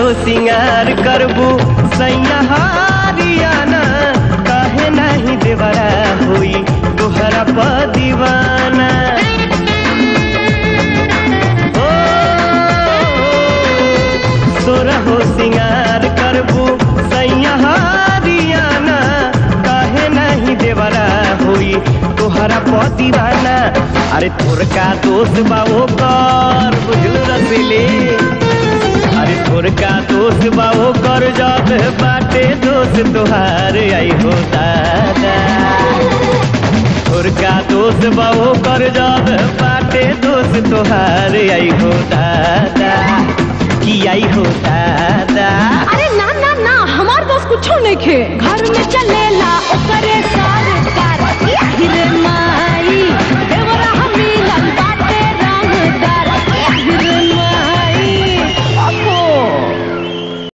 सिंगार करबू सैया हारियाना काहे नहीं देवरा होई तोहरा प दीवाना ओ, तोरा हो सिंगार करबू सैया हारियाना काहे नहीं देवरा होई तोहरा प दीवाना अरे तोर का दोस्त बा वो कर बुझल रसीले अरे तोर का दोस्त बा वो कर जब बाटे दोस्त तोहार आई हो दादा तोर का दोस्त बा वो कर जब बाटे दोस्त तोहार आई हो दादा की आई हो दादा अरे ना ना ना हमार दोस्त कुछो नहीं खे घर में चलेला ओकरे सा